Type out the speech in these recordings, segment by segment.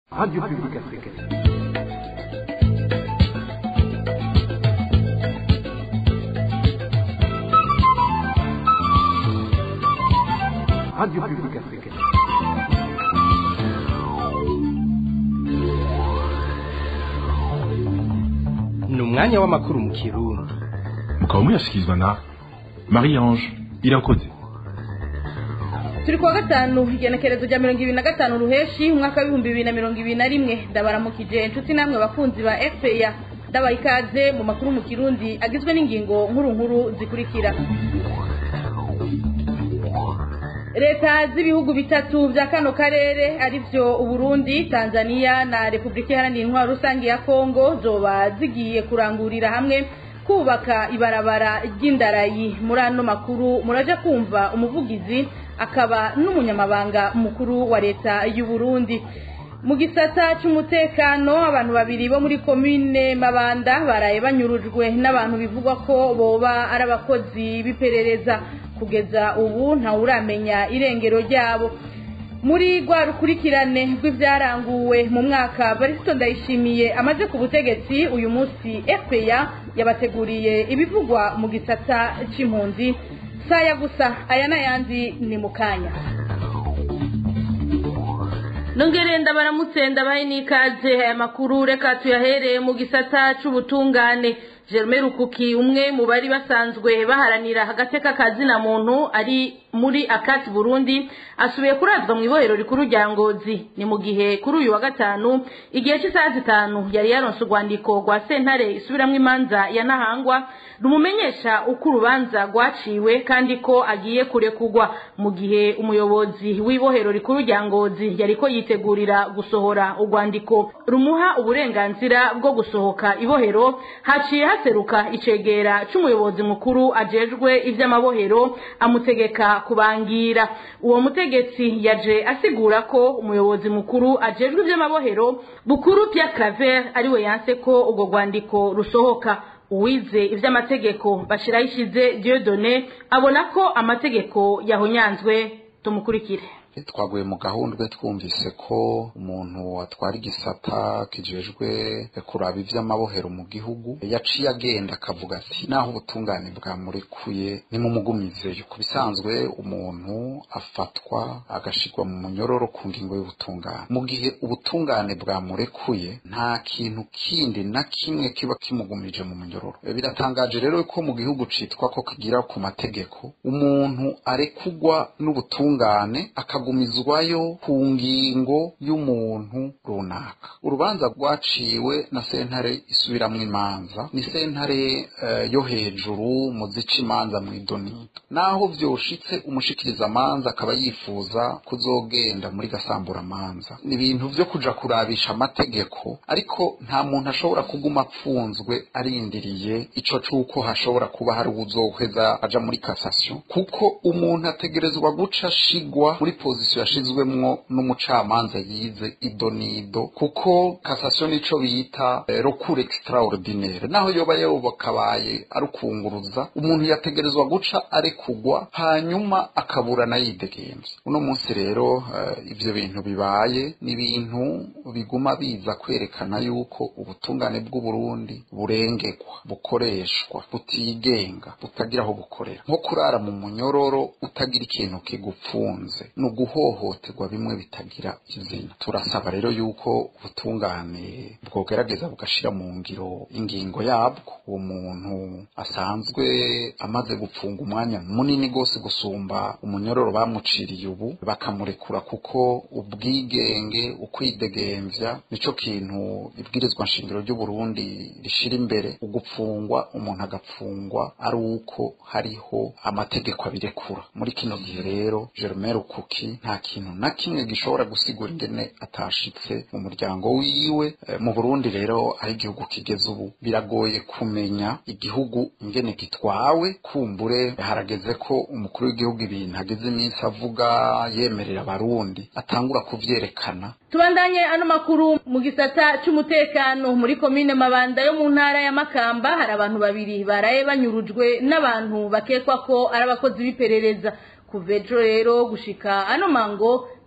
Radio Publique Africaine. Radio Publique Africaine. ni umwanya w'amakuru mu kirundi mukaba muyashyikirizwa na marie ange irakoze turi kuwa gatanu igenekerezo rya mirongo ibiri na gatanu ruheshi umwaka w'ibihumbi bibiri na mirongo ibiri na rimwe ndabaramukije inshuti namwe bakunzi ba fpr ndabaha ikaze mu makuru mu kirundi agizwe n'ingingo nkuru nkuru zikurikira leta z'ibihugu bitatu bya kano karere arivyo uburundi tanzania na repubulika iharanira intwaro rusange ya kongo zoba zigiye kurangurira hamwe kubaka ibarabara ry'indarayi muri ano makuru muraja kumva umuvugizi akaba n'umunyamabanga mukuru wa leta y'u Burundi mu gisata cy'umutekano abantu babiri bo muri komine mabanda baraye banyurujwe n'abantu bivugwa ko boba ari abakozi b'iperereza kugeza ubu ntawuramenya irengero ryabo muri rwa rukurikirane rw'ibyaranguwe mu mwaka barisito ndayishimiye amaze ku butegetsi uyu munsi fpr yabateguriye ibivugwa mu gisata c'impunzi saya gusa aya n'ayandi ni mu kanya nongere ndabaramutse ndabahe n'ikaze aya makuru reka tuyahereye mu gisata c'ubutungane Jerome Rukuki umwe mu bari basanzwe baharanira agateka kazina muntu ari muri akati Burundi asubiye kurazwa mu ibohero rikuru rya Ngozi ni mu gihe kuri uyu wa gatanu igihe cy'isaha zitanu yari yaronse urwandiko rwa sentare isubiramwo imanza ya Nahangwa rumumenyesha uko urubanza rwaciwe kandi ko agiye kurekurwa mu gihe umuyobozi w'ibohero rikuru rya Ngozi yariko yitegurira gusohora urwandiko rumuha uburenganzira bwo gusohoka ibohero haciye haseruka icegera c'umuyobozi mukuru ajejwe ivy'amabohero amutegeka kubangira uwo mutegetsi yaje asigura ko umuyobozi mukuru ajejwe ivy'amabohero bukuru Pierre Claver ariwe yanse ko urwo rwandiko rusohoka uwize ivy'amategeko bashiraho ishize Dieudonné abona ko amategeko yahonyanzwe tumukurikire twaguye mu gahundwe twumvise ko umuntu atwara igisata kijejwe kuraba ivy'amabohero mu gihugu yaciye agenda akavuga ati naho ubutungane bwamurekuye nimumugumizeyo ku bisanzwe umuntu afatwa agashirwa mu munyororo ku ngingo y'ubutungane mu gihe ubutungane bwamurekuye nta kintu kindi na kimwe kiba kimugumije mu munyororo biratangaje rero ko mu gihugu citwa ko kigira ku mategeko umuntu arekugwa n'ubutungane akagu kugumizwayo ku ngingo y'umuntu runaka urubanza rwaciwe na sentare isubiramwo imanza ni sentare uh, yo hejuru mu zica imanza mu idonito naho vyoshitse umushikiriza amanza akaba yifuza kuzogenda muri gasamburamanza ni ibintu vyo kuja kurabisha amategeko ariko nta muntu ashobora kuguma apfunzwe arindiriye ico c'uko hashobora kuba hari uwuzoheza aja muri kasasiyo kuko umuntu ategerezwa guca ashigwa muri pozisiyo yashizwemwo n'umucamanza yize ido n'ido kuko kasasiyo nico bita eh, recours extraordinaire naho yoba yobakabaye ari ukunguruza umuntu yategerezwa guca arekugwa hanyuma akaburana yidegemvye uno munsi rero uh, ivyo bintu bibaye ni ibintu biguma biza kwerekana yuko ubutungane bw'uburundi burengegwa bukoreshwa butigenga butagira aho bukorera nko kurara mu munyororo utagira ikintu kigupfunze ni uguhohoterwa bimwe bitagira izina turasaba rero yuko ubutungane bwogerageza bugashira mu ngiro ingingo yabwo uwo muntu asanzwe amaze gupfunga umwanya munini gose gusumba umunyororo bamuciriye ubu bakamurekura kuko ubwigenge ukwidegemvya nico kintu ibwirizwa nshingiro ry'uburundi rishira imbere ugupfungwa umuntu agapfungwa ari uko hariho amategeko abirekura muri kino gihe rero Germain Rukuki nta kintu na kimwe gishobora gusigura ingene atashitse mu muryango wiwe e, mu Burundi rero aho igihugu kigeze ubu biragoye kumenya igihugu ingene gitwawe kumbure harageze ko umukuru w'igihugu ibintu ageze iminsi avuga yemerera abarundi atangura kuvyerekana tubandanye ano makuru mu gisata c'umutekano muri komine mabanda yo mu ntara ya makamba hari abantu babiri baraye banyurujwe n'abantu bakekwa ko ari abakozi b'iperereza kuva ejo rero gushika ano mango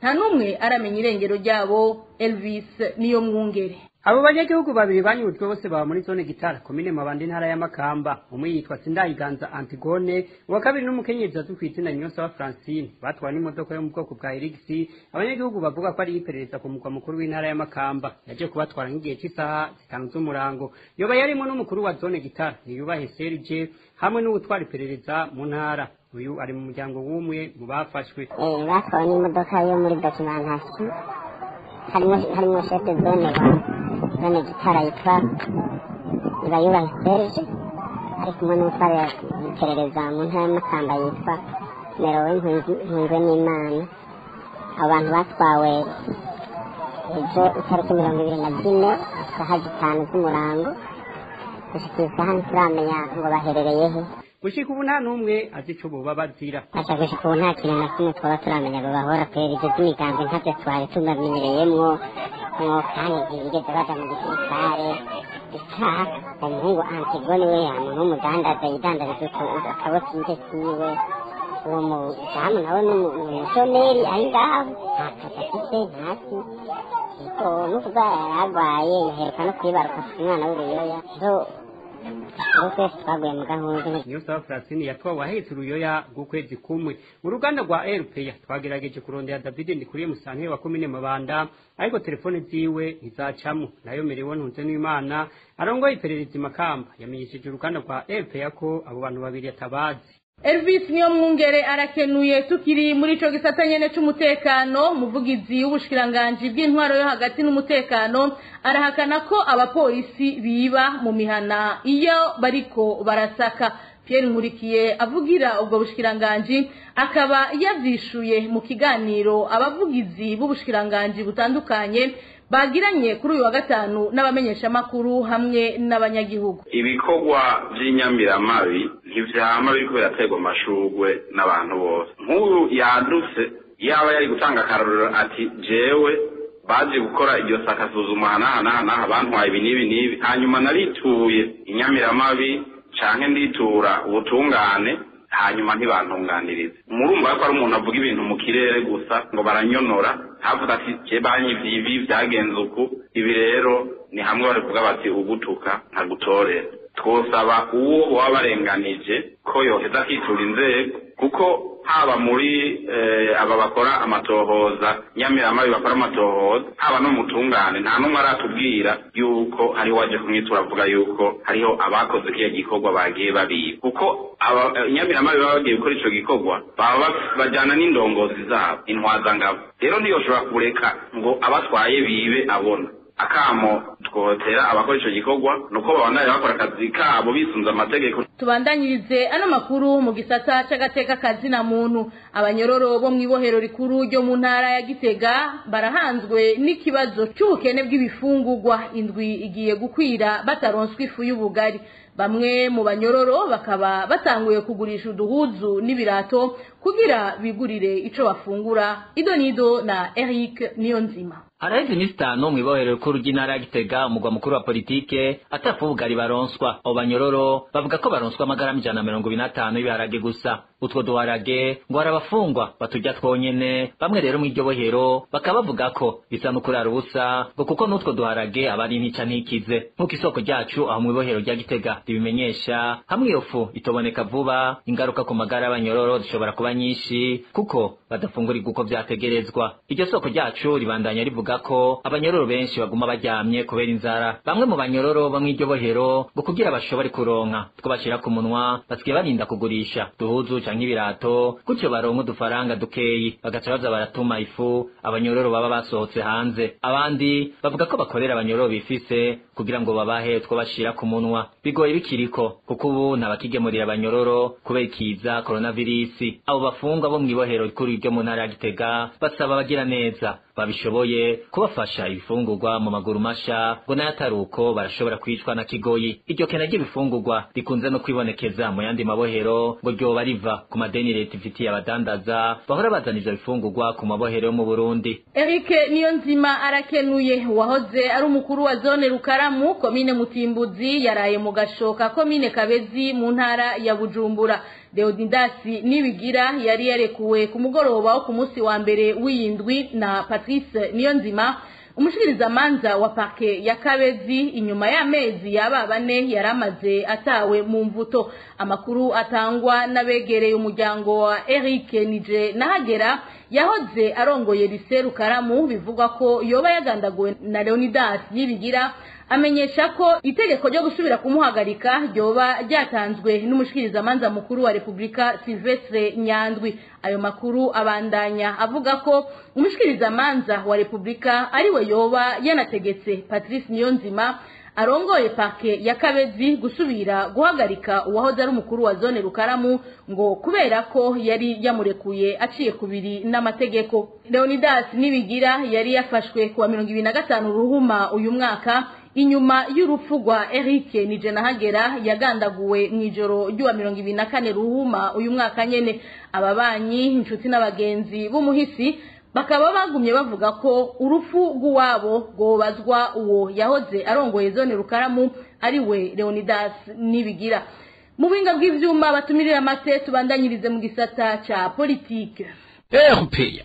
nta n'umwe aramenya irengero ryabo elvis niyo mwungere abo banyagihugu babiri banyurujwe bose baba muri zone gitara komine mabanda intara ya makamba umwe yitwa sindayiganza antigone uwa kabiri n'umukenyezi azwi ku izina nyonsaba francine batwawe n'imodoka yo mu bwoko bwa erigisi abanyagihugu bavuga ko ari iperereza ku mugwa mukuru w'intara ya makamba yaje kubatwara nk'igihe cy'isaha zitanu z'umurango yoba yarimo n'umukuru wa zone gitara niyubahe serge hamwe n'uwutwara iperereza mu ntara uyu ari mu muryango w'umwe mu bafashwe batwawe n'imodoka yo muri dokimentasiyo harimo harimo shete zone wa zone gitara yitwa ibayubahe serge ari kumwe n'utwara iperereza mu ntara y'amakamba yitwa merowe nkunzwe n'imana abo bantu batwawe ejo itariki mirongo ibiri na zine isaha zitanu z'umurango gushika isaha ntituramenya ngo baherereye he gushika ubu nta n'umwe azi ico boba bazira aca gushika ubu nta kintu na kimwe twaba turamenya ngo bahora kubera ivyo vy'imigambi ntavyo twari tunamenyereyemwo mwo kandi ntibigeze baja mu gisirikare isaha umuhungu antigone we yamuntu w'umudandaza yidandariza akabotike kiwe uwo mudamu nawe ni umushomeri ari ngaho nta kazi afise ntasi ariko n'ukuba yaragwaye yaheruka no kwibaruka afite umwana w'uruyoya zo twese twaguye mu gahunda niyo saba francine yatwawe ahetse uruyoya rw'ukwezi kumwe mu ruganda rwa rpa twagerageje kurondera david ndikuriye musantire wa komine mabanda ariko telefone ziwe ntizacamo nayo merewe ntunze n'imana arongoye iperereza imakamba yamenyesheje uruganda rwa rpa ko abo bantu babiri atabazi elvis niyo mwungere arakenuye tukiri muri ico gisata nyene c'umutekano umuvugizi w'ubushikiranganji bw'intwaro yo hagati n'umutekano arahakana ko abapolisi biba mu mihana iyo bariko barasaka Pierre Nkurikiye avugira ubwo bushikiranganji akaba yavyishuye mu kiganiro abavugizi b'ubushikiranganji butandukanye bagiranye kuri uyu wa gatanu n'abamenyeshamakuru hamwe n'abanyagihugu ibikorwa by'inyamiramabi ntivyama biriko biraterwa amashurwe n'abantu bose nk'uyu yadutse yaba yari gutanga akarorero ati jewe baje gukora iryo sakasuzuma hanahanahanaha bantwaye ibi n'ibi n'ibi hanyuma narituye inyamiramabi canke nditura ubutungane hanyuma ntibantunganirize murumva ko ari umuntu avuga ibintu mu kirere gusa ngo baranyonora havuga ati je banyivye ibi vyagenze uku ibi rero ni hamwe barivuga bati ugutuka nkagutorera twosaba uwo baba barenganije ko yoheza akitura inzego kuko haba muri aba bakora amatohoza nyamiramabi bakora amatohoza haba no mutungane nta n'umwe aratubwira yuko hariho waje kumwitura avuga yuko hariho abakoze kiriya gikorwa bagiye babiba kuko nyamiramabi baba bagiye gukora ico gikorwa baba bajyana n'indongozi zabo intwazangabo rero ntiyoshobora kureka ngo abatwaye bibe abona akamo twotera abakora ico gikorwa nuko babandanya bakora akazi kabo bisunze amategeko tubandanyirize ano makuru mu gisata c'agateka kazina muntu abanyororo bo mw'ibohero rikuru ryo mu ntara ya gitega barahanzwe n'ikibazo c'ubukene bw'ibifungurwa indwi igiye gukwira bataronswa ifu y'ubugari bamwe mu banyororo bakaba batanguye kugurisha uduhuzu n'ibirato kugira bigurire ico bafungura idonido na Eric Niyonzima Araheze imisi itanu mw'ibohero rikuru ry'intara ya Gitega umugwa mukuru wa politike atafu ubugari baronswa abo banyororo bavuga ko baronswa amagarama ijana na mirongo ibiri n'atanu y'ibiharage gusa utwo duharage ngo hari abafungwa baturya twonyene bamwe rero mw'iryo bohero bakaba bavuga ko bisa n'ukurara ubusa ngo kuko n'utwo duharage aba ari ntica ntikize nk'uko isoko ryacu aho mw'ibohero rya Gitega ribimenyesha hamwe iyo fu itoboneka vuba ingaruka ku magara y'abanyororo zishobora kuba nyinshi kuko badafungurirwa uko vyategerezwa iryo soko ryacu ribandanya rivuga ko abanyororo benshi baguma baryamye kubera inzara bamwe mu banyororo bo mw'iryo bohero ngo kugira bashobore kuronka two bashira ku munwa basigaye barinda kugurisha duhuzu canke ibirato gutyo baronka udufaranga dukeyi bagaca baza baratuma ifu abanyororo baba basohotse hanze abandi bavuga ko bakorera abanyororo bifise kugira ngo babahe two bashira ku munwa bigoye bikiriko kuko ubu ntabakigemurira abanyororo kubera ikiza coronavirus abo bafungwa bo mw'ibohero rikuru ryo mu ntara ya Gitega basaba abagira neza babishoboye kubafasha ibifungurwa mu maguru masha ngo nayo atari uko barashobora kwicwa na kigoyi iryo kena ry'ibifungurwa rikunze no kwibonekeza mu yandi mabohero ngo ryoba riva ku madeni leta ifitiye abadandaza bahora bazana ivyo bifungurwa ku mabohero yo mu Burundi Eric Niyonzima arakenuye wahoze ari umukuru wa zone Rukaramu komine Mutimbuzi yaraye mu gashoka komine Kabezi mu ntara ya Bujumbura deodindasi nibigira yari yarekuwe ku mugoroba wo ku munsi wa mbere w'iyindwi na patrice niyonzima umushikirizamanza wa parke ya kabezi inyuma y'amezi yaba bane yari amaze atawe mu mvuto amakuru atangwa n'abegereye umuryango wa eric nije nahagera yahoze arongoye lise rukaramu bivugwa ko yoba yagandaguwe na leonidas nibigira amenyesha ko itegeko ryo gusubira kumuhagarika ryoba ryatanzwe n'umushikirizamanza mukuru wa repubulika silvestre nyandwi ayo makuru abandanya avuga ko umushikirizamanza wa repubulika ariwe yoba yanategetse patrice niyonzima arongoye parke ya kabezi gusubira guhagarika uwahoze ari umukuru wa zone rukaramu ngo kubera ko yari yamurekuye aciye kubiri n'amategeko leonidas nibigira yari yafashwe kuwa mirongo ibiri na gatanu ruhuma uyu mwaka inyuma y'urupfu rwa Eric Nijenahagera yagandaguwe mu ijoro ry'uwa mirongo ibiri na kane ruhuma uyu mwaka nyene ababanyi inshuti n'abagenzi b'umuhisi bakaba bagumye bavuga ko urupfu rw'uwabo rwobazwa uwo yahoze arongoye zone rukaramu ari we Leonidas Nibigira mu buhinga bw'ivyuma batumirira amate tubandanyirize mu gisata ca politike erupeya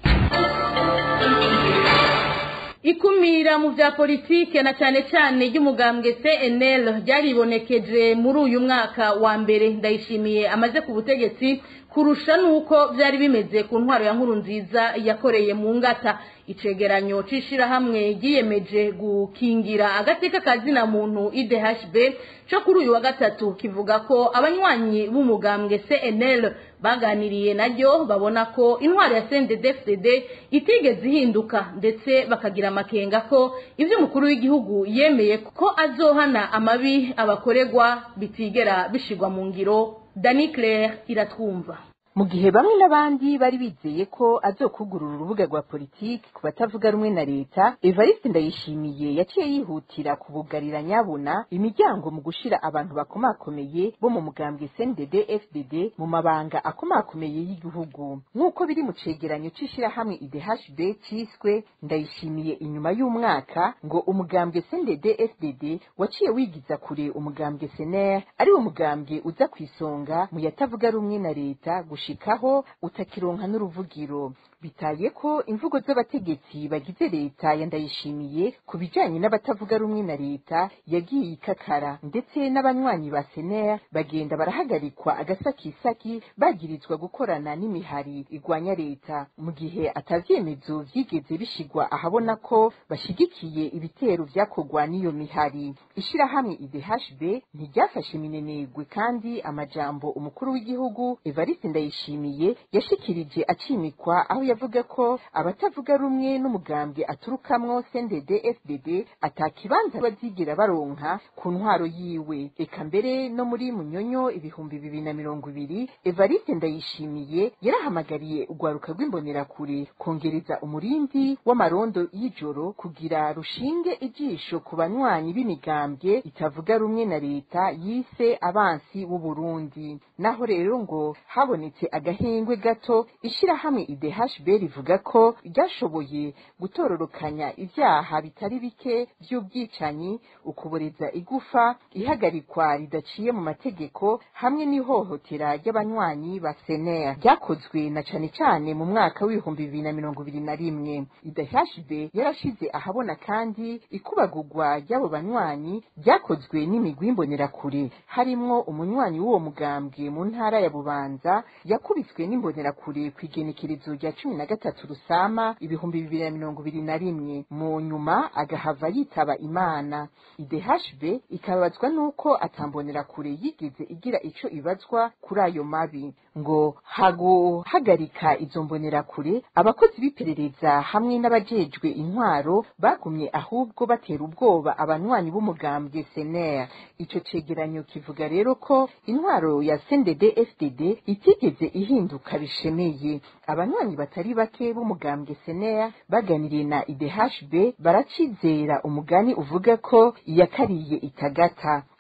ikumira mu vya politike na cane cane ry'umugambwe CNL ryaribonekeje muri uyu mwaka wa mbere ndayishimiye amaze ku butegetsi kurusha nuko vyari bimeze ku ntwaro ya nkuru nziza yakoreye mu ngata icegeranyo c'ishirahamwe ryiyemeje gukingira agateka kazina muntu IDHB co kuri uyu wa gatatu kivuga ko abanywanyi b'umugambwe CNL baganiriye naryo babona ko intwaro ya CNDD-FDD itigeze ihinduka ndetse bakagira amakenga ko ivyo umukuru w'igihugu yemeye ko azohana amabi abakoregwa bitigera bishirwa mu ngiro Dani Claire iratwumva mu gihe bamwe n'abandi bari bizeye ko azokugurura urubuga rwa politiki ku batavuga rumwe na leta evariste ndayishimiye yaciye yihutira kubugarira nyabuna imiryango mu gushira abantu bakomakomeye bo mu mugambwe cndd fdd mu mabanga akomakomeye y'igihugu nk'uko biri mu cegeranyo c'ishirahamwe idhb ciswe ndayishimiye inyuma y'umwaka ngo umugambwe cndd fdd waciye wigiza kure umugambwe sener ari wo mugambwe uza ku isonga mu yatavuga rumwe na leta gushikaho utakironka n'uruvugiro bitaye ko imvugo z'abategetsi bagize leta ya ndayishimiye ku bijanye n'abatavuga rumwe na leta yagiye ikakara ndetse n'abanywanyi ba sener bagenda barahagarikwa agasakisaki bagirizwa gukorana n'imihari igwanya leta mu gihe atavyemezo vyigeze bishigwa ahabona ko bashigikiye ibitero vyakorwa n'iyo mihari ishirahamwe idhb ntiryafashe minenegwe kandi amajambo umukuru w'igihugu evariste ndayishimiye yashikirije acimikwa aho yavuga ko abatavuga rumwe n'umugambwe aturukamwo CNDD FDD atakibanza bazigira baronka ku ntwaro yiwe eka mbere no muri munyonyo ibihumbi bibiri na mirongo ibiri Evariste Ndayishimiye yarahamagariye urwaruka rw'imbonerakure kongereza umurindi w'amarondo y'ijoro kugira rushinge ijisho ku banywanyi b'imigambwe itavuga rumwe na leta yise abansi w'u Burundi naho rero ngo habonetse agahengwe gato ishirahamwe IDHB rivuga ko ryashoboye gutororokanya ivyaha bitari bike vy'ubwicanyi ukuboreza igufa ihagarikwa ridaciye mu mategeko hamwe n'ihohotera ry'abanywanyi ba sener ryakozwe na cane cane mu mwaka w'ibihumbi bibiri na mirongo ibiri na rimwe IDHB yarashize ahabona kandi ikubagurwa ry'abo banywanyi ryakozwe n'imigwi imbonerakure harimwo umunywanyi w'uwo mugambwe mu ntara ya bubanza yakubiswe n'imbonerakure ku igenekerezo rya cumi na gatatu rusama ibihumbi bibiri na mirongo ibiri na rimwe mu nyuma agahava yitaba imana idhb ikababazwa n'uko atambonerakure yigeze igira ico ibazwa kuri ayo mabi ngo haguhagarika izo mbonerakure abakozi b'iperereza hamwe n'abajejwe intwaro bagumye ahubwo batera ubwoba abanywanyi b'umugambwe sener ico cegeranyo kivuga rero ko intwaro ya cndd fdd itigeze ihinduka bishemeye abanywanyi batari bake b'umugambwe sener baganiriye na idhb baracizera umugani uvuga ko iyakariye itagata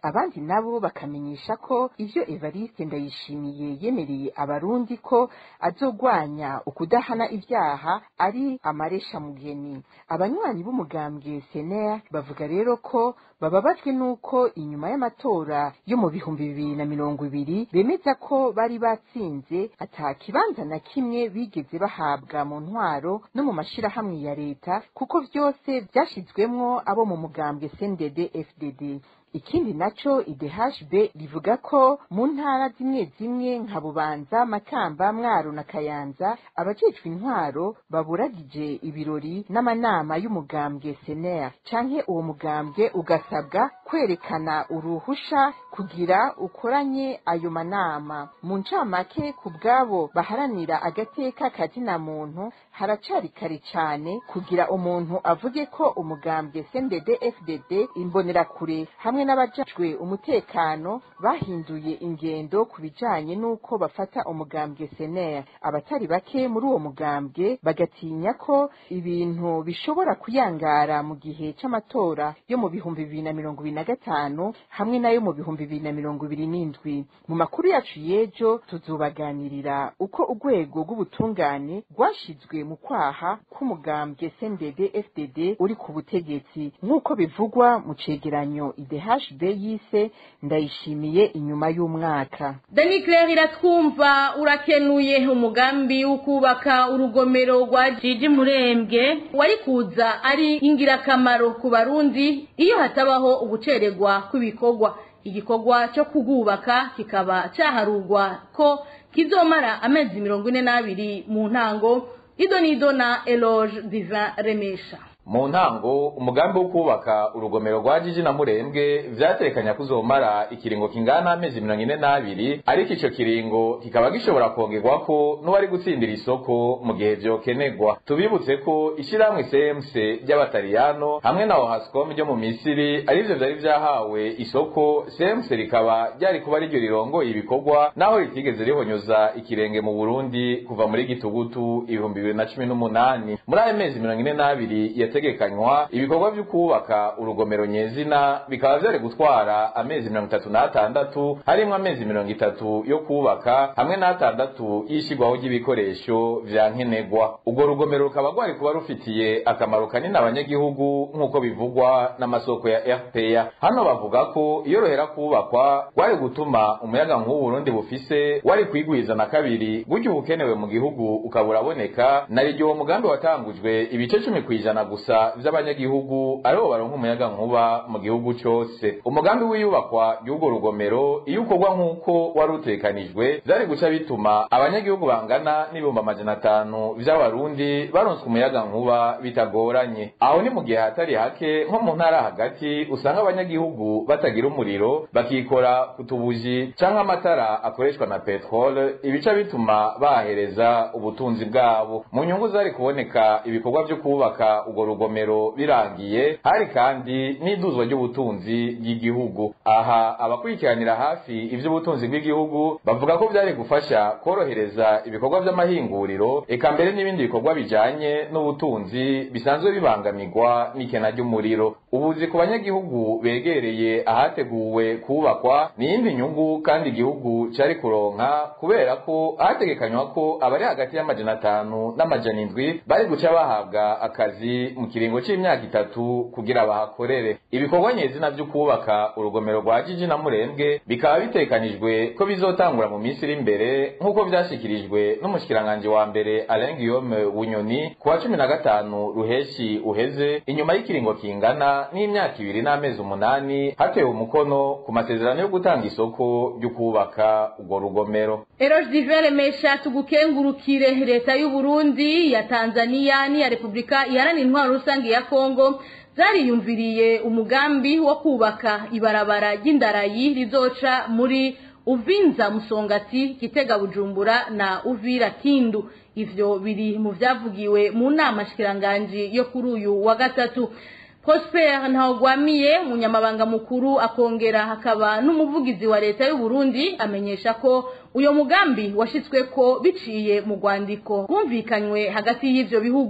abandi nabo bakamenyesha ko ivyo evariste ndayishimiye yemereye abarundi ko azogwanya ukudahana ivyaha ari amaresha mugeni abanywanyi b'umugambwe sener bavuga rero ko bababajwe n'uko inyuma y'amatora yo mu bihumbi bibiri na mirongo ibiri bemeza ko bari batsinze ata kibanza na kimwe bigeze bahabwa mu ntwaro no mu mashirahamwe ya leta kuko vyose vyashizwemwo abo mu mugambwe CNDD FDD ikindi naco idhb rivuga ko mu ntara zimwe zimwe nka bubanza makamba mwaro na kayanza abajejwe intwaro baburagije ibirori n'amanama y'umugambwe sener canke uwo mugambwe ugasabwa kwerekana uruhusha kugira ukoranye ayo manama mu ncamake ku bwabo baharanira agateka kazina muntu haracari kare cane kugira umuntu avuge ko umugambwe CNDD FDD imbonerakure hamwe n'abajejwe umutekano bahinduye ingendo ku bijanye n'uko bafata umugambwe sener abatari bake muri uwo mugambwe bagatinya ko ibintu bishobora kuyangara mu gihe c'amatora yo mu bihumbi bibiri na mirongo ibiri na gatanu hamwe nayo mu bihumbi bibiri na mirongo ibiri n'indwi mu makuru yacu y'ejo tuzobaganirira uko urwego rw'ubutungane rwashizwe mu kwaha k'umugambwe CNDD FDD uri ku butegetsi nk'uko bivugwa mu cegeranyo IDHB yise ndayishimiye inyuma y'umwaka Dani Claire iratwumva urakenuye umugambi wo kubaka urugomero rwa Jiji Murembwe wari kuza ari ingirakamaro ku barundi iyo hatabaho ugucererwa kw'ibikorwa igikorwa cyo kugubaka kikaba cyaharurwa ko kizomara amezi mirongo ine n'abiri mu ntango idonido na eloge diva remesha mu ntango umugambi wo kubaka urugomero rwa jiji na murembwe vyatekanya kuzomara ikiringo kingana amezi mirongo ine n'abiri ariko ico kiringo kikaba gishobora kongerwako n'uwari gutsindira isoko mu gihe vyokenegwa tubibutse ko ishirahamwe cmc ry'abataliyano hamwe na ohascom ryo mu misiri arivyo vyari vyahawe isoko cmc rikaba ryari kuba riryo rirongoye ibikorwa naho ritigeze rihonyoza ikirenge mu burundi kuva muri gitugutu ibihumbi bibiri na cumi n'umunani muri ayo mezi mirongo ine n'abiri yategekanywa ibikorwa vyo kubaka urugomero nyezina bikaba vyari gutwara amezi mirongo itatu n'atandatu harimwo amezi mirongo itatu yo kubaka hamwe n'atandatu y'ishigwaho ry'ibikoresho vya nkenerwa urwo rugomero rukaba rwari kuba rufitiye akamaro kanini abanyagihugu nk'uko bivugwa n'amasoko ya rpa hano bavuga ko iyo ruhera kubakwa rwari gutuma umuyaga nk'ubu burundi bufise wari kwigwiza na kabiri gutyo ubukenewe mu gihugu ukaba uraboneka na ryo uwo mugambi watangujwe ibice cumi kw'ijana gusa vy'abanyagihugu aribo baronka umuyaga nkuba mu gihugu cose umugambi w'iyubakwa ry'urwo rugomero iyo ukorwa nk'uko wari utekanijwe vyari guca bituma abanyagihugu bangana n'ibihumbi amajana atanu vy'abarundi baronswa umuyaga nkuba bitagoranye aho ni mu gihe hatari hake nko mu ntara hagati usanga abanyagihugu batagira umuriro bakikora ku tubuji canke amatara akoreshwa na petrole ibica bituma bahereza ubutunzi bwabo mu nyungu zari kuboneka ibikorwa vyo kubaka urwo rugomero birangiye hari kandi n'iduzwa ry'ubutunzi bw'igihugu aha abakurikiranira hafi ivy'ubutunzi bw'igihugu bavuga ko vyari gufasha korohereza ibikorwa vy'amahinguriro eka mbere n'ibindi bikorwa bijanye n'ubutunzi bisanzwe bibangamirwa n'ikena ry'umuriro ubuzi ku banyagihugu begereye ahateguwe kubakwa ni iyindi nyungu kandi igihugu cari kuronka kubera ko hategekanywa ko abari hagati y'amajana atanu n'amajana indwi bari guca bahabwa akazi mu kiringo c'imyaka itatu kugira bahakorere ibikorwa nyezina vyo kubaka urugomero rwa jiji na murembwe bikaba bitekanijwe ko bizotangura mu minsi iri imbere nk'uko vyashikirijwe n'umushikiranganji wa mbere Alain Guillaume Bunyoni ku wa cumi na gatanu ruheshi uheze inyuma y'ikiringo kingana n'imyaka ibiri n'amezi umunani hatewe umukono ku masezerano yo gutanga isoko ryo kubaka urwo rugomero eroge diva remesha tugukengurukire leta y'u Burundi ya Tanzania n'iya Repubulika iharanira intwaro rusange ya Kongo zariyumviriye umugambi wo kubaka ibarabara ry'indarayi rizoca muri Uvinza Musongati Kitega Bujumbura na Uvira Kindu ivyo biri mu vyavugiwe mu nama shikiranganji yo kuri uyu wa gatatu Prosper Ntawagwamiye umunyamabanga mukuru akongera hakaba n'umuvugizi wa leta y'u Burundi amenyesha ko uyo mugambi washitswe ko biciye mu rwandiko bumvikanywe hagati y'ivyo bihugu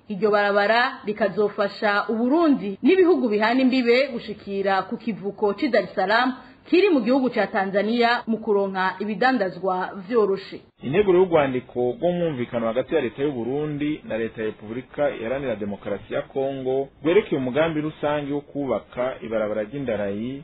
iryo barabara rikazofasha uburundi n'ibihugu bihana imbibe gushikira ku kivuko c'i dar es salaam kiri mu gihugu ca tanzania mu kuronka ibidandazwa vyoroshe integuro y'urwandiko rw'umwumvikano hagati ya leta y'uburundi na leta ya repubulika iharanira demokarasi ya kongo rwerekeye umugambi rusange wo kubaka ibarabara ry'indarayi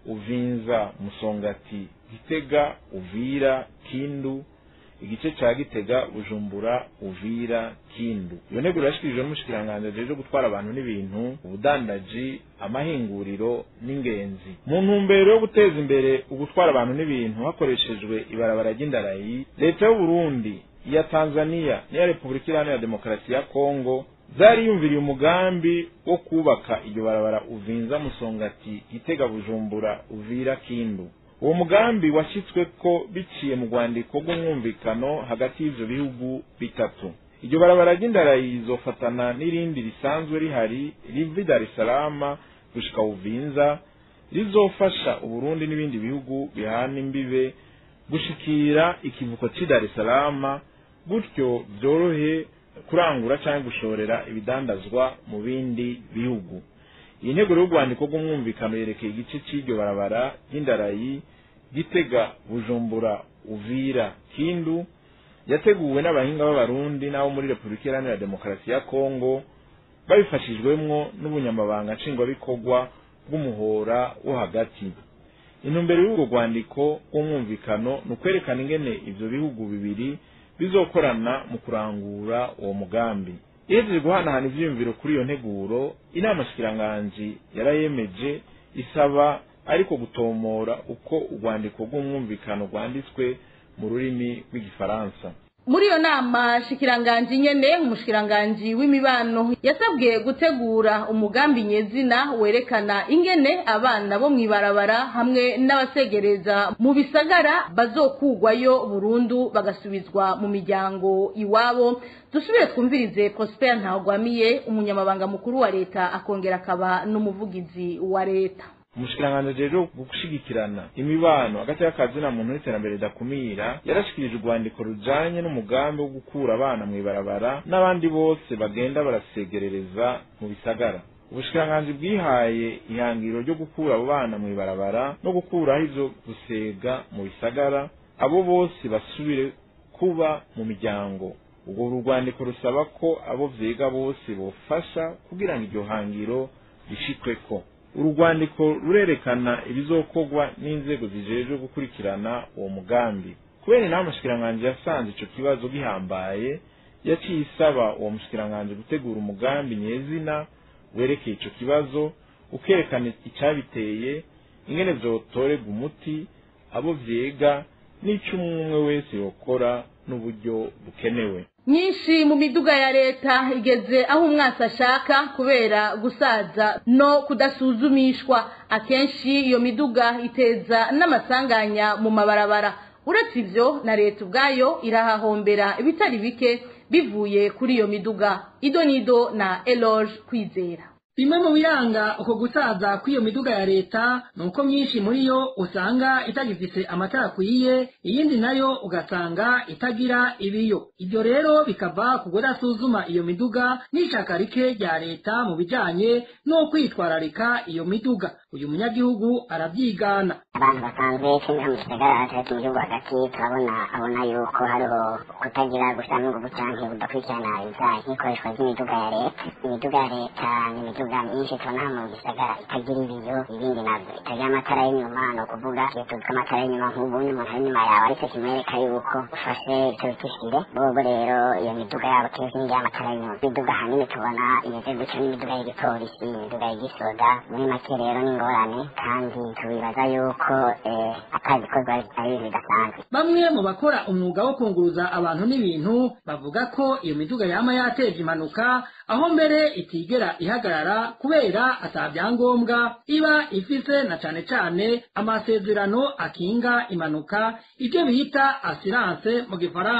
uvinza musongati gitega uvira kindu igice ca gitega bujumbura uvira kindu iyo ntego irashikirijwe n'umushikiranganji ajejwe gutwara abantu n'ibintu ubudandaji amahinguriro n'ingenzi mu ntumbero yo guteza imbere ugutwara abantu n'ibintu hakoreshejwe ibarabara ry'indarayi leta y'uburundi iya tanzania n'iya repubulika iharanira demokarasi ya kongo zariyumviriye umugambi wo kubaka iryo barabara uvinza musongati gitega bujumbura uvira kindu uwo mugambi washyitswe ko biciye mu rwandiko rw'umwumvikano hagati y'ivyo bihugu bitatu iryo barabara ry'indarayi rizofatana n'irindi risanzwe rihari riva i dar es salaam gushika uvinza rizofasha uburundi n'ibindi bihugu bihana imbibe gushikira ikivuko c'i dar es salaam gutyo vyorohe kurangura canke gushorera ibidandazwa mu bindi bihugu iyi ntego y'urwandiko rw'umwumvikano yerekeye igice c'iryo barabara ry'indarayi gitega bujumbura uvira kindu yateguwe n'abahinga b'abarundi n'abo muri repubulika iharanira demokarasi ya kongo babifashijwemwo n'ubunyamabanga nshingwabikorwa bw'umuhora wo hagati intumbero y'urwo rwandiko rw'umwumvikano ni ukwerekana ingene ivyo bihugu bibiri bizokorana mu kurangura uwo mugambi ihejeje guhanahana ivyiyumviro kuri iyo nteguro inama shikiranganji yarayemeje isaba ariko gutomora uko urwandiko rw'umwumvikano rwanditswe mu rurimi rw'igifaransa muri iyo nama shikiranganji nyene umushikiranganji w'imibano yasabwe gutegura umugambi nyezina werekana ingene abana bo mw'ibarabara hamwe n'abasegereza mu bisagara bazokugwayo burundu bagasubizwa mu miryango iwabo dusubire twumvirize prosper ntawugwamiye umunyamabanga mukuru wa leta akongera akaba n'umuvugizi wa leta umushikiranganji rero gushigikirana imibano hagati y'akazi na muntu n'iterambere ridakumira yarashikirije urwandiko rujanye n'umugambi wo gukura abana mw'ibarabara n'abandi bose bagenda barasegerereza mu bisagara ubushikiranganji bwihaye ihangiro ryo gukura abo bana mw'ibarabara no gukuraho ivyo gusega mu bisagara abo bose basubire kuba mu miryango ubwo urwandiko rusaba ko abo vyega bose bofasha kugira ngo iryo hangiro rishikweko urugwandiko rurerekana ibizokorwa n'inzego zijejwe gukurikirana uwo mugambi kubera inama mushikiranganji yasanze ico kibazo gihambaye yaciye isaba uwo mushikiranganji gutegura umugambi nyezina werekeye ico kibazo ukerekana icabiteye ingene vyotorerwa umuti abo vyega n'ico umwe wese yokora n'uburyo bukenewe nyinshi mu miduga ya leta igeze aho umwasi ashaka kubera gusaza no kudasuzumishwa akenshi iyo miduga iteza n'amasanganya mu mabarabara uretse ivyo na leta ubwayo irahahombera ibitari bike bivuye kuri iyo miduga idonido na eloge kwizera bimwe mu biranga uko gusaza kw'iyo miduga ya leta ni uko myinshi muri yo usanga itagifise amatara akwiye iyindi nayo ugasanga itagira ibiyo ibyo rero bikava ku kudasuzuma iyo miduga n'ishaka rike rya leta mu bijanye no kwitwararika iyo miduga uyu munyagihugu arabyigana abantu basanzwe kenshi mu gisagara hagati mu gihugu hagati turabona abona yuko hariho kutagira gushyiramo ingufu canke kudakurikirana ibijanye n'ikoreshwa ry'imiduga ya leta imiduga ya leta ni imiduga myinshi tubona hano mu gisagara itagira ibiyo ibindi navyo itagira amatara y'inyuma ni ukuvuga iyo tuzi ko amatara y'inyuma nk'ubundi umuntu ari inyuma yawe ariko kimwereka yuko ufashe icyo bitishire bobo rero iyo miduga yabo kenshi n'igira amatara y'inyuma imiduga ahanini tubona imeze gutyo n'imiduga y'igipolisi imiduga y'igisoda muri make rero ni ingorane kandi tubibaza yuko atagikorwa ari ibintu bidasanzwe bamwe mu bakora umwuga wo kunguruza abantu n'ibintu bavuga ko iyo miduga yama yateje impanuka aho mbere itigera ihagarara kubera ata byangombwa iba ifise na cane cane amasezerano akinga impanuka ibyo bita assurance mu gifaransa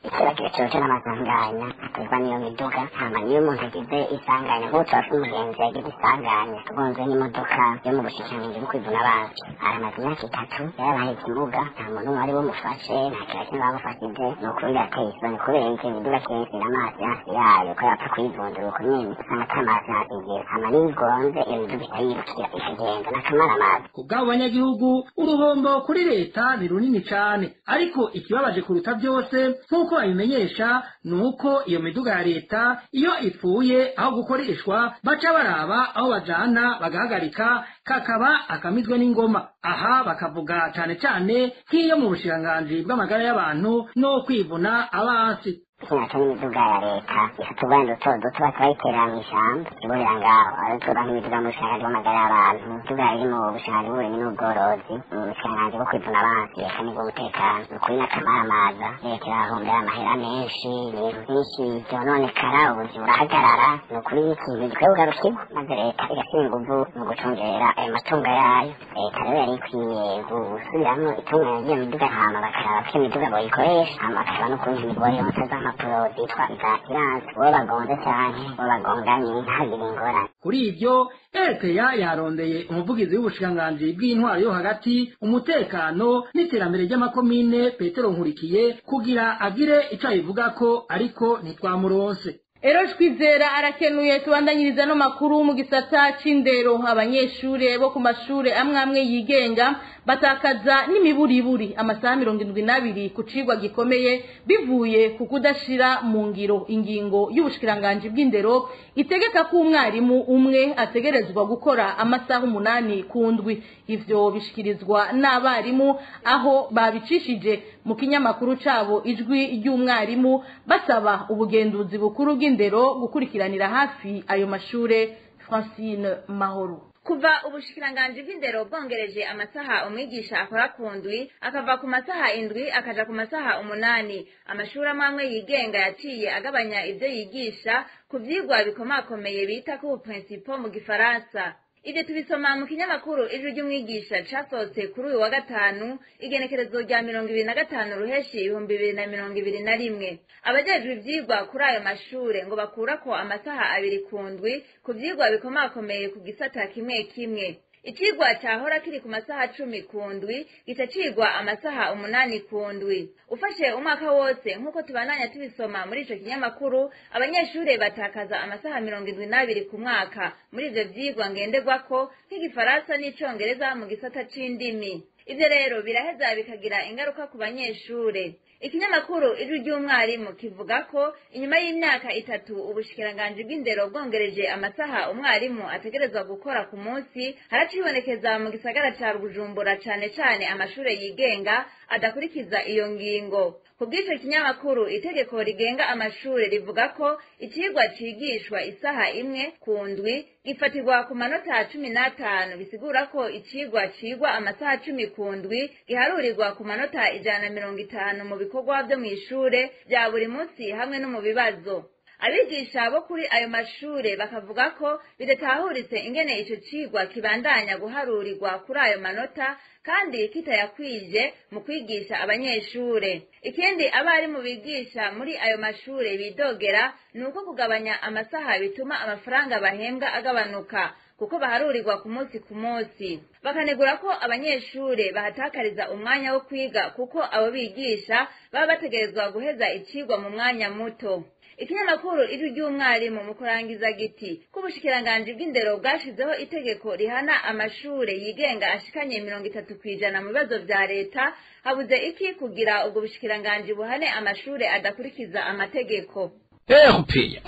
ikibagiro cyose n'amasanganya aterwa n'iyo miduga hama niyo umuntu agize isanganya nk'ubu turafite umugenzi yagize isanganya agonzwe n'imodoka yo mu bushikiranganji bwo kwivuna abansi aramaze imyaka itatu yarabaye ikimuga nta muntu umwe wari bumufashe nta kintu kimwe bamufashije ni ukuri birateye isoni kubera iki imiduga kenshi n'amazi hafi yayo ko yapfa kuyivundura uko nyene usanga ata mazi ntazigira hama niyo igonze iyo miduga itayirukira ikagenda n'akamara amazi ku bw'abo banyagihugu uruhombo kuri leta ni runini cane ariko ikibabaje kuruta byose nk'uko babimenyesha ni uko iyo miduga ya leta iyo ipfuye aho gukoreshwa baca baraba aho bajana bagahagarika kakaba akamizwe n'ingoma aha bakavuga cane cane nk'iyo mu bushikiranganji bw'amagara y'abantu no kwivuna abansi ikinyaco n'imiduga ya leta ifite ubwenda duto duto bakayiterera mu ishyamba iburira ngaho aratura nk'imiduga mu bushikiranganji bw'amagara y'abantu imiduga iri mu bushikiranganji bw'uburimyi n'ubworozi mu bushikiranganji bwo kwivuna abansi eka n'ubw'umutekano ni ukuri n'akamaramaza leta irahombera amahera menshi ibintu byinshi byononekara ubuzima burahagarara ni ukuri n'ikintu gikwiye kugarukirwa maze leta igashyira inguvu mu gucungera ayo matungo yayo leta rero yari ikwiye gusubiramwo itunganya ry'iyo miduga hama bakaraba ko iyo miduga boyikoresha hama bakaraba n'ukuntu imigore yonsa z'amapuro zitwa za siranse uwo bagonze canke uwo bagonganye ntagire ingorane kuri ibyo erepeya yarondeye umuvugizi w'ubushikiranganji bw'intwaro yo hagati umutekano n'iterambere ry'amakomine petero nkurikiye kugira agire ico abivugako ariko ntitwamuronse Eroje kwizera arakenuye tubandanyiriza no makuru mu gisata c'indero abanyeshure bo ku mashure amwe amwe yigenga batakaza n'imiburiburi amasaha mirongo indwi n'abiri ku cigwa gikomeye bivuye ku kudashira mu ngiro ingingo y'ubushikiranganji bw'indero itegeka ko umwarimu umwe ategerezwa gukora amasaha umunani ku ndwi ivyo bishikirizwa n'abarimu aho babicishije mu kinyamakuru cabo ijwi ry'umwarimu basaba ubugenduzi bukuru bw'indero gukurikiranira hafi ayo mashure Francine Mahoro kuva ubushikiranganji bw'indero bwongereje amasaha umwigisha akora ku ndwi akava ku masaha indwi akaja ku masaha umunani amashuri amwe amwe yigenga yaciye agabanya ivyo yigisha ku vyigwa bikomakomeye bita ku principo mu gifaransa ivyo tubisoma mu kinyamakuru ijwi ry'umwigisha casohotse kuri uyu wa gatanu igenekerezo rya mirongo ibiri na gatanu ruheshi ibihumbi bibiri na mirongo ibiri na rimwe abajejwe ivyigwa kuri ayo mashure ngo bakurako amasaha abiri ku ndwi ku vyigwa bikomakomeye ku gisata kimwe kimwe icigwa cahora kiri ku masaha cumi ku ndwi gica cigwa amasaha umunani ku ndwi ufashe umwaka wose nk'uko tubandanya tubisoma muri ico kinyamakuru abanyeshure batakaza amasaha mirongo indwi n'abiri ku mwaka muri ivyo vyigwa ngenderwako nk'igifaransa n'icongereza mu gisata c'indimi ivyo rero biraheza bikagira ingaruka ku banyeshure ikinyamakuru ijwi ry'umwarimu kivuga ko inyuma y'imyaka itatu ubushikiranganji bw'indero bwongereje amasaha umwarimu ategerezwa gukora ku munsi haracibonekeza mu gisagara ca bujumbura cane cane amashure yigenga adakurikiza iyo ngingo ku bw'ico kinyamakuru itegeko rigenga amashure rivuga ko icigwa cigishwa isaha imwe ku ndwi gifatirwa ku manota cumi n'atanu bisigura ko icigwa cigwa amasaha cumi ku ndwi giharurirwa ku manota ijana na mirongo itanu mu bikorwa vyo mw'ishure vya buri munsi hamwe no mu bibazo abigisha bo kuri ayo mashure bakavuga ko bidatahuritse ingene ico cigwa kibandanya guharurirwa kuri ayo manota kandi kitayakwije mu kwigisha abanyeshure ikindi abarimu bigisha muri ayo mashure bidogera ni uko kugabanya amasaha bituma amafaranga bahembwa agabanuka kuko baharurirwa ku munsi ku munsi bakanegura ko abanyeshure bahatakariza umwanya wo kwiga kuko abo bigisha baba bategerezwa guheza icigwa mu mwanya muto ikinyamakuru ijwi ry'umwarimu mu kurangiza giti ko ubushikiranganji bw'indero bwashizeho itegeko rihana amashure yigenga ashikanye mirongo itatu kw'ijana mu bibazo vya leta habuze iki kugira ubwo bushikiranganji buhane amashure adakurikiza amategeko erupeya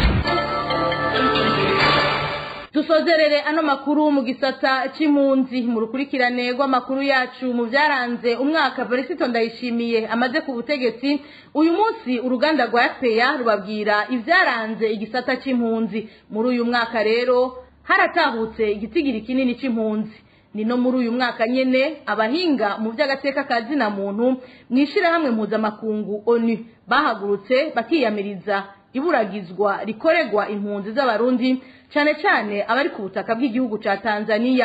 dusozerere ano makuru mu gisata c'impunzi mu rukurikirane rw'amakuru yacu mu vyaranze umwaka Felicito Ndayishimiye amaze ku butegetsi uyu munsi uruganda rwa FPA rubabwira ivyaranze igisata c'impunzi muri uyu mwaka rero haratahutse igitigiri kinini c'impunzi ni no muri uyu mwaka nyene abahinga mu vy'agateka ka zina muntu mwishirahamwe mpuzamakungu ONU bahagurutse bakiyamiriza iburagizwa rikorerwa impunzi z'abarundi cane cane abari ku butaka bw'igihugu ca Tanzania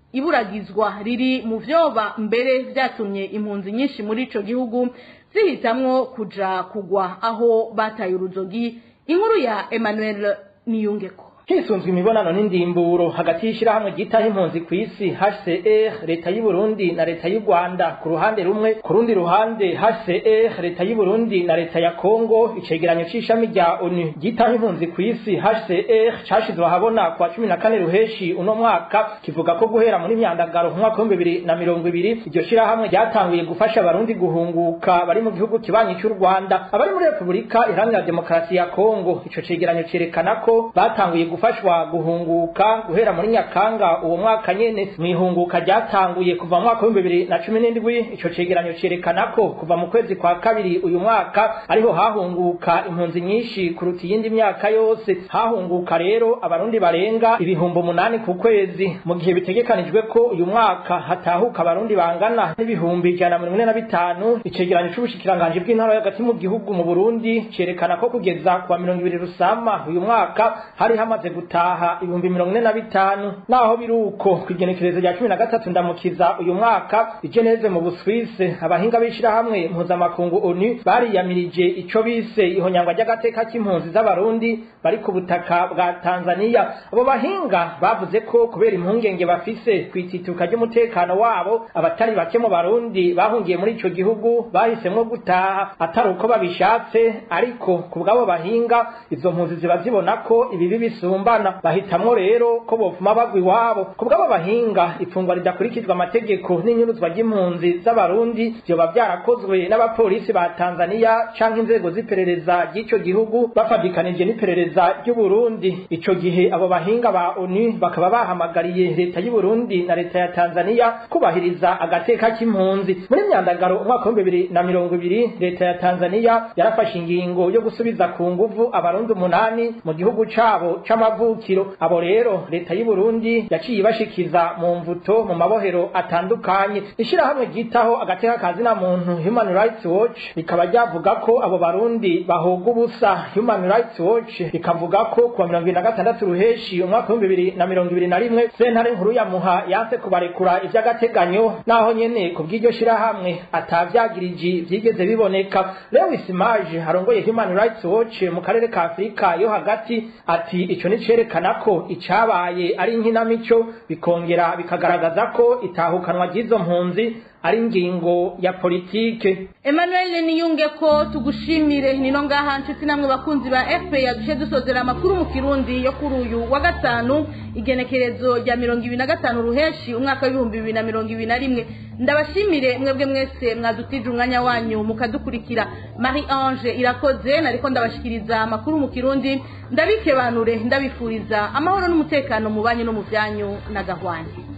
iburagizwa riri mu vyoba mbere vyatumye impunzi nyinshi muri ico gihugu zihitamwo kuja kugwa aho bataye uruzogi inkuru ya Emmanuel Niyungeko hisunzwe imibonano n'indimburo hagati y'ishyirahamwe ryitaho impunzi ku isi HCR leta y'u Burundi na leta y'u Rwanda ku ruhande rumwe ku rundi ruhande HCR leta y'u Burundi na leta ya Kongo icegeranyo c'ishami rya ONU ryitaho impunzi ku isi HCR cashizwe ahabona kwa cumi na kane ruheshi uno mwaka kivuga ko guhera muri myandagaro mu mwaka w'ibihumbi bibiri na mirongo ibiri iryo shirahamwe ryatanguye gufasha abarundi guhunguka bari mu gihugu kibanyi cy'u Rwanda abari muri Repubulika Iharanira Demokarasi ya Kongo ico cegeranyo cerekana ko batanguye gufashwa guhunguka guhera muri Nyakanga uwo mwaka nyene mwihunguka ryatanguye kuva mu mwaka w'ibihumbi bibiri na cumi n'indwi ico cegeranyo cerekana ko kuva mu kwezi kwa kabiri uyu mwaka ariho hahunguka impunzi nyinshi kuruta iyindi myaka yose hahunguka rero abarundi barenga ibihumbi umunani ku kwezi mu gihe bitegekanijwe ko uyu mwaka hatahuka abarundi bangana n'ibihumbi ijana na mirongo ine na bitanu icegeranyo c'ubushikiranganji bw'intara yo hagati mu gihugu mu Burundi cerekana ko kugeza kuwa mirongo ibiri rusama uyu mwaka hari hamaze gutaha ibihumbi mirongo ine na bitanu naho biri uko kw'igenekerezo rya cumi na gatatu ndamukiza uyu mwaka ijeneze mu Buswise abahinga b'ishirahamwe mpuzamakungu ONU bariyamirije ico bise ihonyangwa ry'agateka k'impunzi z'abarundi bari ku butaka bwa Tanzania abo bahinga bavuze ko kubera impungenge bafise kwitituka ry'umutekano wabo abatari bake mu barundi bahungiye muri ico gihugu bahisemwo gutaha atari uko babishatse ariko ku bw'abo bahinga izo mpunzi ziba zibona ko ibibi bisumbana bahitamwo rero ko bofuma bagwa iwabo ku bw'abo bahinga ifungwa ridakurikizwa amategeko n'inyuruzwa ry'impunzi z'abarundi vyoba vyarakozwe n'abapolisi ba Tanzania canke inzego z'iperereza ry'ico gihugu bafadikanije n'iperereza ry'u Burundi ico gihe abo bahinga ba ONU bakaba bahamagariye leta y'u Burundi na leta ya Tanzania kubahiriza agateka k'impunzi muri myandagaro umwaka wa bibiri na mirongo ibiri leta ya Tanzania yarafashe ingingo yo gusubiza ku nguvu abarundi umunani mu gihugu cabo c'amavukiro abo rero leta y'u Burundi yaciye ibashikiza mu mvuto mu mabohero atandukanye ishirahamwe ryitaho agateka kazina muntu Human Rights Watch rikaba ryavuga ko abo barundi bahoga ubusa Human Rights Watch rikavuga ko kuwa mirongo ibiri na gatandatu ruheshi umwaka w'ibihumbi bibiri na mirongo ibiri na rimwe sentare nkuru ya muha yanse kubarekura ivy'agateganyo naho nyene ku bw'iryo shirahamwe atavyagiriji vyigeze biboneka Lewis Mage arongoye Human Rights Watch mu karere ka Afrika yo hagati ati ico ni cerekana ko icabaye ari inkinamico bikongera bikagaragaza ko itahukanwa ry'izo mpunzi ari ingingo ya politike Emmanuel niyunge ko tugushimire nino ngaha nshuti namwe bakunzi ba FPA dushe dusozera amakuru mu kirundi yo kuri uyu wa gatanu igenekerezo rya mirongo ibiri na gatanu ruheshi umwaka w'ibihumbi bibiri na mirongo ibiri na rimwe ndabashimire mwebwe mwese mwadutije umwanya wanyu mukadukurikira Marie Ange irakoze nariko ndabashikiriza amakuru mu kirundi ndabikebanure ndabifuriza amahoro n'umutekano mu banyu no mu vyanyu na gahwanye